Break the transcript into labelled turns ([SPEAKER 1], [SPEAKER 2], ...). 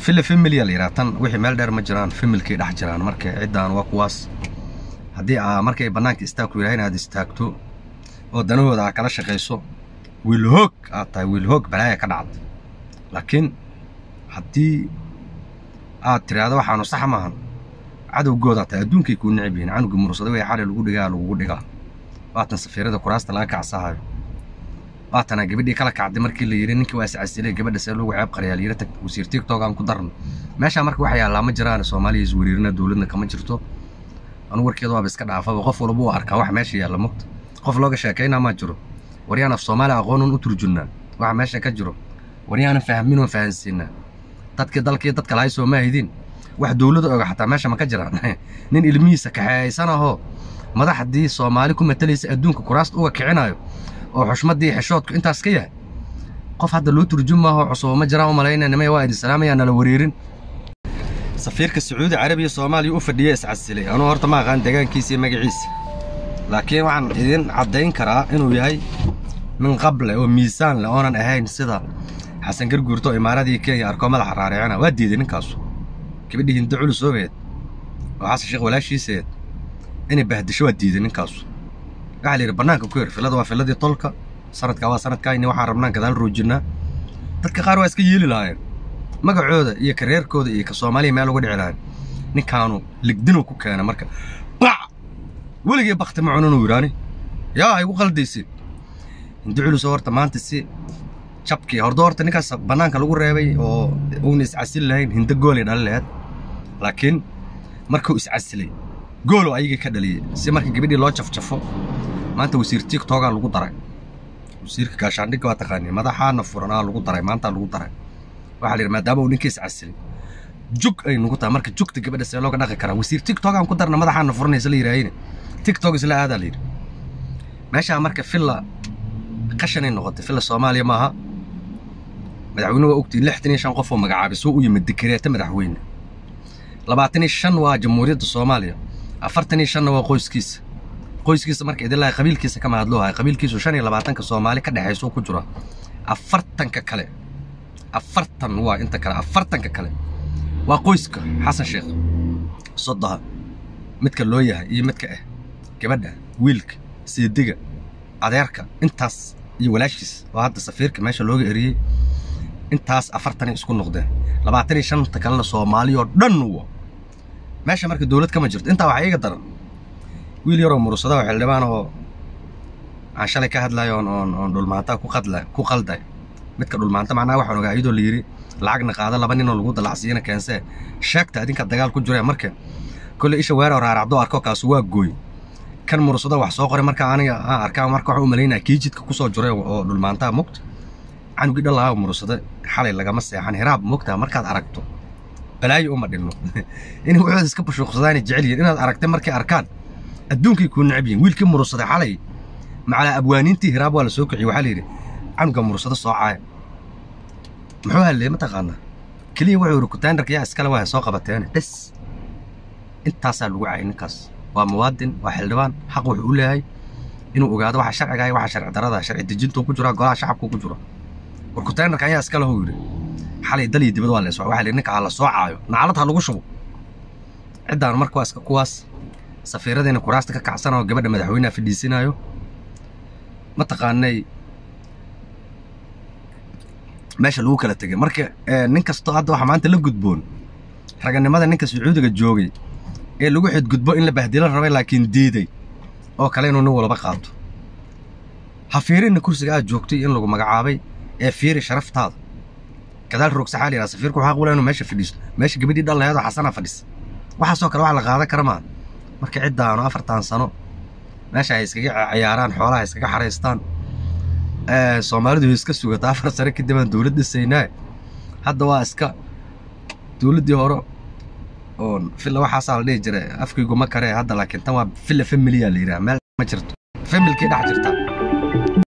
[SPEAKER 1] fila familia la yidhaha tan wixii meel dheer ma jiraan familkay dhex jiraan marka ciddaan waa kuwaas haddii aa markay bannaanka istaagku yidhaha inaad istaagto oo danahooda aa kala shaqayso wiilhoog aad tahay wiilhoog balaaya ka dhacda laakiin haddii aad tiraahdo waxaanu sax maahan cadowgoodaa tahay adduunkay kuu necib yihiin canuga murursada way xali lagu dhigaa lagugu dhigaa waatan safiirada kuraasta laga kacsahayo waatana gabadhii kala kacday markii la yidhi ninkii waa iscasilay gabadha see lagu ceeb qarayaa la yidhi tag wasiir tiktok aan ku darno meeshaa marka wax yaallaa ma jiraan soomaaliya iswariirina dowladna kama jirto anu warkeeda waaba iska dhaafaba qof walba u arkaa wax meesha yaalla mogta qof looga sheekaynaa maa jiro waryaan af soomaaliya aqoonun u turjunnaa waxa meesha ka jiro waryaanan fahminoo fahansiinaa dadkii dalkii dadka lahay soo maahidin wax dowlada oga xataa meesha ma ka jiraan nin ilmihiisa kaxeeysanahoo madaxdii soomaali ku matalaysa adduunka kuraasta uga kicinayo oo xushmaddii xeshoodku intaas ka yahay qof hadda loo turjumaaho cusubo ma jiraan u malayna nimay waa idin salaamayaa nala wareerin safiirka sacuudi carabiya soomaaliya u fadhiya iscasilay anuu horta ma aqaan deegaankiisa iyo magaciisa laakiin waxaan idin caddayn karaa inuu yahay min qable oo miisaan leh oonan ahayn sida xasan garguurto oo imaaradii kenya arkoo madaxa raaricina waa diiday ninkaasu gabadhii hinda culusoobeed oo xasan sheekh walaashiiseed inay bahdisho waa diiday ninkaasu waxaa la yidhi bannaanka ku yar filada waa filadii tolka sanadkaa waa sanadkaayni waxaan rabnaan gadaal roojinnaa dadka qaar waa iska yeeli lahaayeen magacooda iyo kareerkooda iyo ka soomaaliya meel uga dhici lahayn ninkaanu ligdinuu ku keena marka bac weligii bakti ma cununuu yidhaani yaa igu qaldaysin hindi culus horta maanta si jabkii hordo horta ninkaas bannaanka lagu reebay oo uuna iscasil lahayn hinda goolay dhali laheed laakiin markuu iscasilay gooloo ayagii ka dhaliyey si marka gabadhii loo jafjafo maanta wasiir tiktokaa lagu daray wasiirka gaashaandhigga waa taqaanii madaxaana furanaa lagu daray maantaa lagu daray waxaa la yidhi maadaama uu ninkii iscasilay jug ay nugu tahay marka jugta gabadha see looga dhaqi karaa wasiir tiktok aan ku darna madaxaana furanaysa la yidhaahayne tiktok isla aadaa la yidhi meeshaa marka filla qashanay noqotay filla soomaaliya maaha madaxweyne waa ogtii lixdan iyo shan qof oo magacaabay soo u yimid dikreeta madaxweyne labaatan iyo shan waa jamhuuriyadda soomaaliya afartan iyo shanna waa qoyskiisa qoyskiisa marka idin lahay qabiilkiisa kama hadloo hay qabiilkiisu shan iyo labaatanka soomaali ka dhexayso ku jira afartanka kale afartan waa inta kale afartanka kale waa qoyska xasan sheekh sodoha midka loo yahay iyo midka ah gabadha wiilka seediga adeerka intaas iyo walaashiis oo hadda safiirka meesha looga eriyey intaas afartanay isku noqdeen labaatan iyo shanta kalena soomaaliyoo dhan wa meesha marka dowlad kama jirto intaa waxaa iiga daran wiil yaroo murursada oo xildhibaan oo aan shalay ka hadlayo oon oon oon dhulmaanta ku qadla ku qalday midka dhulmaanta macnaha waxaan ogaa iyadoo la yidhi lacagna qaada laba ninoo lagu dalacsiiyana keensee sheegta adinka dagaal ku jireen marka kolle isha weeroo raaracdo arko kaasu waa gooy kan murursada wax soo qoray marka aniga aan arkaa marka waxaan u malaynaya kii jidka kusoo jiray oo dhulmaantaa mogta canugii dhan lahaa murursada xalay lagama seexan hiraab mogtaa markaad aragto balaayo uma dhinno inay waxooda iska bashuuqsadaanay jecel yihiin inaad aragtay markay arkaan adduunkay kuu necab yihin wiilkii murursaday xalay macalaa abwaaniintii hiraab waa la soo kiciyey waxaa la yidhi canuga murursada soo caaya muxuu hadlay mataqaanaa keliya wuxuu yidhi kutaandarka yaa iskale waa soo qabateene bes intaasaa lagu cayay ninkaas waa muwaadin waa xildhibaan xaq wuxuu u leeyahay inuu ogaado waxa sharciga iyo waxa sharci darada sharci dejintuu ku jira golaha shacabku ku jiro war kutaandarka ayaa iskale huu yidhi xalay dal iyo dibad waa lees waxaa la yidhi ninka ha la soo caayo naclad ha lagu shubo ciddaan marka waa iska kuwaas safiiradiina kuraasta ka kacsan oo gabadha madaxweyneha fadhiisinayo mataqaanay meesha lagu kala tegay marka nin kastoo hadda waxaa maanta la gudboon raganimada ninka sacuudiga joogay ee lagu xidgudbo in la bahdilo rabay laakiin diiday oo kale inuu nin walba qaato ha fiirinna kursiga aad joogtay in lagu magacaabay ee fiiri sharaftaada gadaal roogsaxaa la yidhaha safiirku waxaa qula inuu meesha fadhiisto meesha gabadhii dhan laheedoo xasanaa fadhisa waxaasoo kale wax la qaadan kara maaha marka ciddaanu afartan sano meesha ay iskaga ciyaaraan xoolaha iskaga xaraystaan soomaalidu way iska sugata afar sano kadib aan dowlad dhisaynaa hadda waa iska dowladdii hore oon filla waxaasaa la dhihi jiray afkaygu ma karee hadda laakiin tan waa filla familiyaa la yidhaha meel ma jirto familkii dhex jirta